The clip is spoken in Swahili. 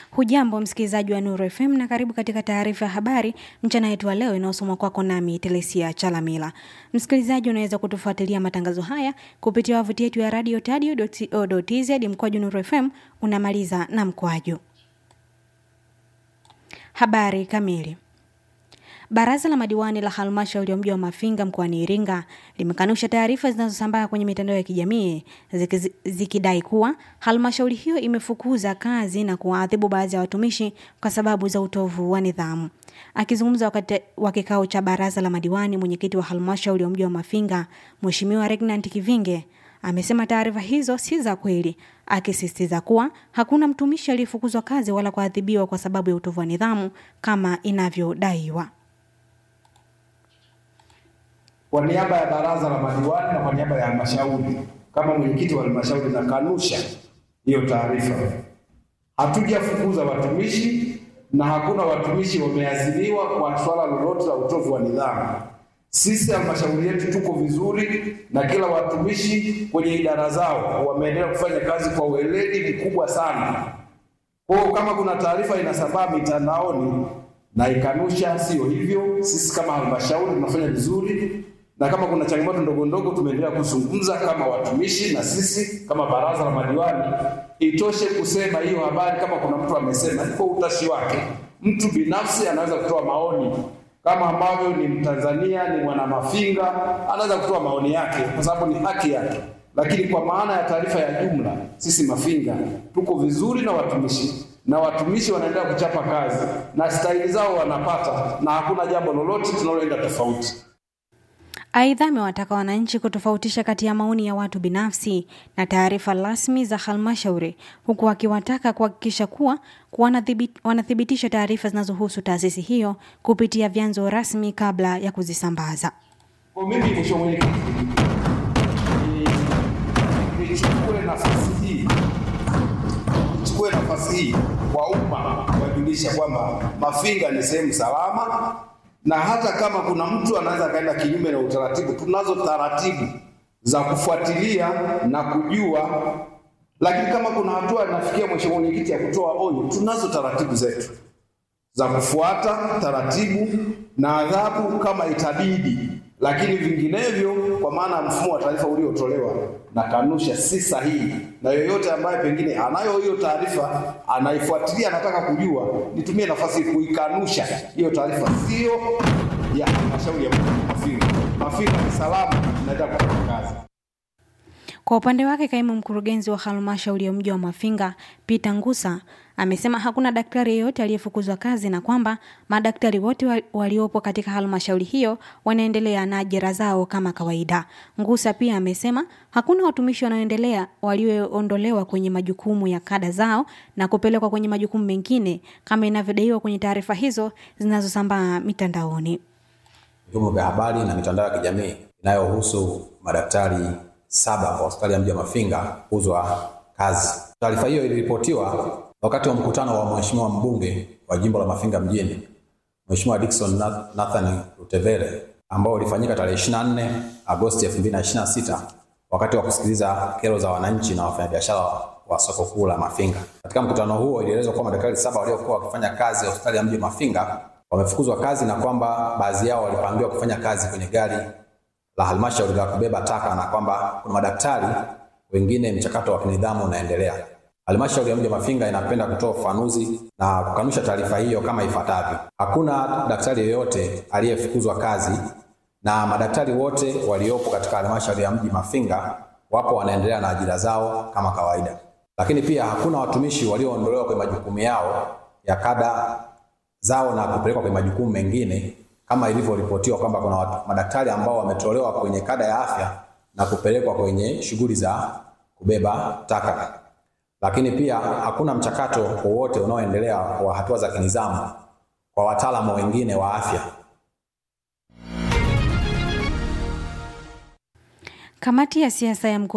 Hujambo msikilizaji wa Nuru FM na karibu katika taarifa ya habari mchana yetu wa leo inayosomwa kwako nami Telesia Chalamila. Msikilizaji, unaweza kutufuatilia matangazo haya kupitia wavuti yetu ya radio tadio.co.tz mkwaju Nuru FM unamaliza na mkwaju. Habari kamili. Baraza la madiwani la halmashauri ya mji wa Mafinga mkoani Iringa limekanusha taarifa zinazosambaa kwenye mitandao ya kijamii ziki, zikidai kuwa halmashauri hiyo imefukuza kazi na kuwaadhibu baadhi ya watumishi kwa sababu za utovu wa nidhamu. Akizungumza wakati wa kikao cha baraza la madiwani, mwenyekiti wa halmashauri ya mji wa Mafinga Mheshimiwa Regnant Kivinge amesema taarifa hizo si za kweli, akisisitiza kuwa hakuna mtumishi aliyefukuzwa kazi wala kuadhibiwa kwa sababu ya utovu wa nidhamu kama inavyodaiwa. Kwa niaba ya baraza la madiwani na kwa niaba ya halmashauri, kama mwenyekiti wa halmashauri, nakanusha hiyo taarifa. Hatujafukuza watumishi na hakuna watumishi wameadhibiwa kwa swala lolote la utovu wa nidhamu. Sisi halmashauri yetu tuko vizuri na kila watumishi kwenye idara zao wameendelea kufanya kazi kwa weledi mkubwa sana. Kwa hiyo kama kuna taarifa inasambaa mitandaoni na ikanusha, sio hivyo. Sisi kama halmashauri tunafanya vizuri, na kama kuna changamoto ndogo ndogo tumeendelea kuzungumza kama watumishi na sisi kama baraza la madiwani. Itoshe kusema hiyo habari, kama kuna mtu amesema, iko utashi wake. Mtu binafsi anaweza kutoa maoni kama ambavyo ni Mtanzania, ni mwana Mafinga, anaweza kutoa maoni yake kwa sababu ni haki yake, lakini kwa maana ya taarifa ya jumla, sisi Mafinga tuko vizuri na watumishi na watumishi wanaendelea kuchapa kazi na stahili zao wanapata, na hakuna jambo lolote tunaloenda tofauti. Aidha, amewataka wananchi kutofautisha kati ya maoni ya watu binafsi na taarifa rasmi za halmashauri, huku akiwataka kuhakikisha kuwa wanathibitisha taarifa zinazohusu taasisi hiyo kupitia vyanzo rasmi kabla ya kuzisambaza. Kwa mimi, mheshimiwa mwenyekiti, nichukue nafasi hii nichukue nafasi hii kwa umma kuwajulisha kwamba Mafinga ni sehemu salama na hata kama kuna mtu anaweza akaenda kinyume na utaratibu, tunazo taratibu za kufuatilia na kujua. Lakini kama kuna hatua inafikia, mheshimiwa mwenyekiti, ya kutoa onyo, tunazo taratibu zetu za kufuata taratibu na adhabu kama itabidi, lakini vinginevyo, kwa maana ya mfumo wa taarifa uliotolewa na kanusha, si sahihi. Na yoyote ambaye pengine anayo hiyo taarifa anaifuatilia, anataka kujua, nitumie nafasi kuikanusha hiyo taarifa, sio ya halmashauri ya Mafinga. Mafinga ni salama, naenda kufanya kazi. Kwa upande wake kaimu mkurugenzi wa halmashauri ya mji wa Mafinga Peter Ngusa amesema hakuna daktari yeyote aliyefukuzwa kazi na kwamba madaktari wote waliopo katika halmashauri hiyo wanaendelea na ajira zao kama kawaida. Ngusa pia amesema hakuna watumishi wanaoendelea walioondolewa kwenye majukumu ya kada zao na kupelekwa kwenye majukumu mengine kama inavyodaiwa kwenye taarifa hizo zinazosambaa mitandaoni. Vyombo vya habari na mitandao ya kijamii inayohusu madaktari saba kwa hospitali ya mji wa Mafinga kufukuzwa kazi. Taarifa hiyo iliripotiwa wakati wa mkutano wa mheshimiwa mbunge wa jimbo la Mafinga mjini Mheshimiwa Dickson Nathan Rutevele ambao ulifanyika tarehe 24 Agosti 2026 wakati wa kusikiliza kero za wananchi na wafanyabiashara wa soko kuu la Mafinga. Katika mkutano huo ilielezwa kuwa madaktari saba waliokuwa wakifanya kazi ya hospitali ya mji wa Mafinga wamefukuzwa kazi na kwamba baadhi yao walipangiwa kufanya kazi kwenye gari la halmashauri la kubeba taka na kwamba kuna madaktari wengine mchakato wa kinidhamu unaendelea. Halmashauri ya mji wa Mafinga inapenda kutoa ufafanuzi na kukanusha taarifa hiyo kama ifuatavyo: hakuna daktari yeyote aliyefukuzwa kazi na madaktari wote waliopo katika halmashauri ya mji Mafinga wapo wanaendelea na ajira zao kama kawaida. Lakini pia hakuna watumishi walioondolewa kwenye majukumu yao ya kada zao na kupelekwa kwenye majukumu mengine kama ilivyoripotiwa kwamba kuna madaktari ambao wametolewa kwenye kada ya afya na kupelekwa kwenye shughuli za kubeba taka. Lakini pia hakuna mchakato wowote unaoendelea wa hatua za kinizamu kwa wataalamu wengine wa afya. Kamati ya siasa ya mkoa